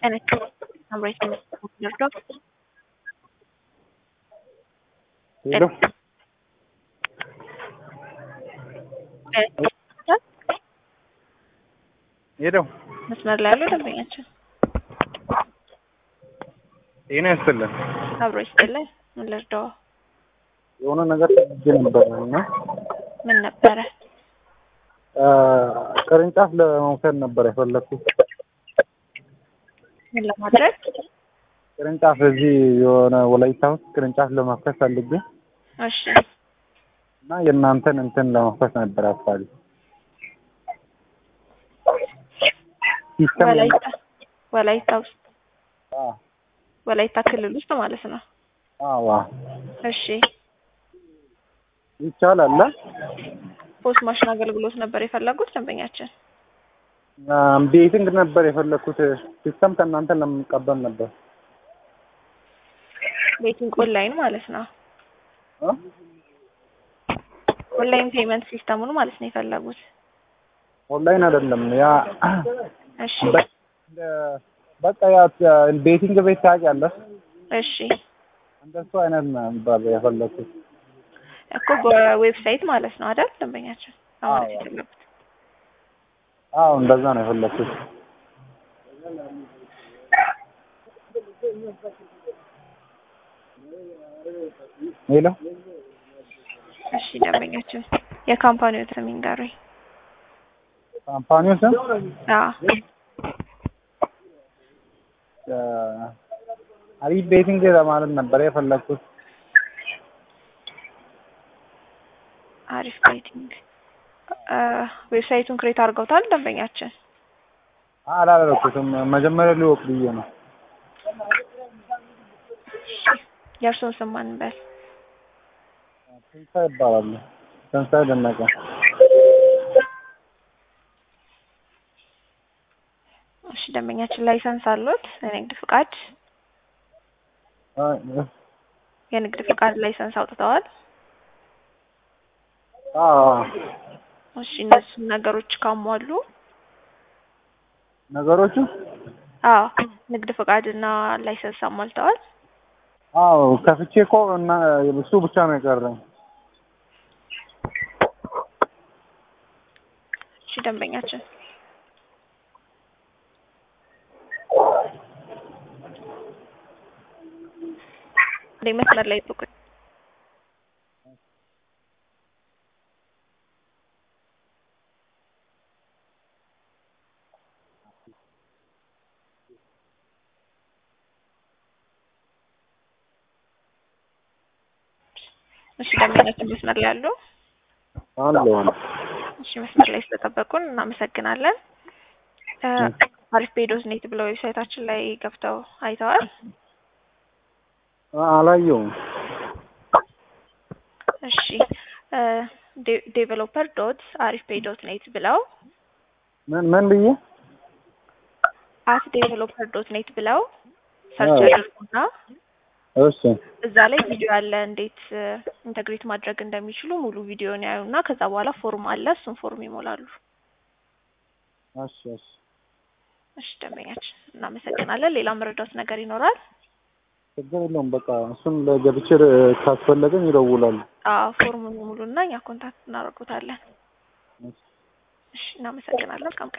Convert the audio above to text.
ጤና ሳምራዊት ደርዶ ሄሎ ሄሎ መስመር ላይ ያለው ደንበኛችን ጤና ይስጥልን። አብሮ ይስጥልን። ምን ልርዳው? የሆነ ነገር ፈልጌ ነበር እና ምን ነበረ? አ፣ ቅርንጫፍ ለመውሰድ ነበር የፈለግኩት። ምን ለማድረግ? ቅርንጫፍ እዚህ የሆነ ወላይታ ውስጥ ቅርንጫፍ ለመክፈት ፈልጌ እሺ እና የእናንተን እንትን ለመክፈት ነበር አሳቢ ሲስተም ወላይታ ወላይታ ውስጥ አ፣ ወላይታ ክልል ውስጥ ማለት ነው። አዋ እሺ ይቻላል። ፖስት ማሽን አገልግሎት ነበር የፈለጉት ደንበኛችን። አ፣ ቤቲንግ ነበር የፈለግኩት። ሲስተም ከእናንተ ለመቀበል ነበር። ቤቲንግ ኦንላይን ማለት ነው። አ? ኦንላይን ፔመንት ሲስተሙን ማለት ነው የፈለጉት። ኦንላይን አይደለም ያ እሺ በ- በቃ ያ ቤቲንግ ቤት ታውቂያለሽ? እሺ እንደሱ አይነት ነበር የፈለግኩት። እኮ በዌብሳይት ማለት ነው አይደል ደንበኛችን? አማራጭ አዎ። የፈለጉት አዎ እንደዛ ነው የፈለግኩት። ሄሎ እሺ ደንበኛችን የካምፓኒው ስም ይንገሩኝ። ካምፓኒው ስም አዎ አ፣ አሪፍ ቤቲንግ ለማለት ነበር የፈለግኩት። አሪፍ ቤቲንግ አ፣ ዌብሳይቱን ክሬት አድርገውታል ደንበኛችን? አላደረኩትም። መጀመሪያ ሊወቅ ብዬ ነው። የእርሱን ስም ማን በል? ትንሳኤ ይባላሉ። ትንሳኤ ደነቀ። እሺ ደንበኛችን ላይሰንስ አሉት? የንግድ ፍቃድ አ፣ የንግድ ፍቃድ ላይሰንስ አውጥተዋል? አዎ እሺ እነሱን ነገሮች ካሟሉ ነገሮቹ አዎ ንግድ ፍቃድ እና ላይሰንስ አሟልተዋል? አዎ ከፍቼ እኮ እና እሱ ብቻ ነው የቀረኝ። እሺ ደንበኛችን እንደ መስመር ላይ ጥቁ እሺ ደንበኛችን መስመር ላይ አሉ? አለ እሺ መስመር ላይ ስለጠበቁን እናመሰግናለን። እ፣ አሪፍ ፔዶስ ኔት ብለው ዌብሳይታችን ላይ ገብተው አይተዋል? አላየውም። እሺ ዴቨሎፐር ዶት አሪፍ ፔ ዶት ኔት ብለው ምን ምን ብዬ አት ዴቨሎፐር ዶት ኔት ብለው ሰርች አዎ። ያደርጉና እሺ እዛ ላይ ቪዲዮ አለ እንዴት ኢንተግሬት ማድረግ እንደሚችሉ ሙሉ ቪዲዮን ያዩና ከዛ በኋላ ፎርም አለ እሱን ፎርም ይሞላሉ። እሺ እሺ እሺ ደንበኛችን እናመሰግናለን። ሌላ መረዳት ነገር ይኖራል? ችግር የለውም። በቃ እሱን ለገብቼ ካስፈለገኝ ይደውላሉ። አዎ ፎርሙን ሙሉና እኛ ኮንታክት እናደርጉታለን። እሺ እናመሰግናለን። መልካም ቀን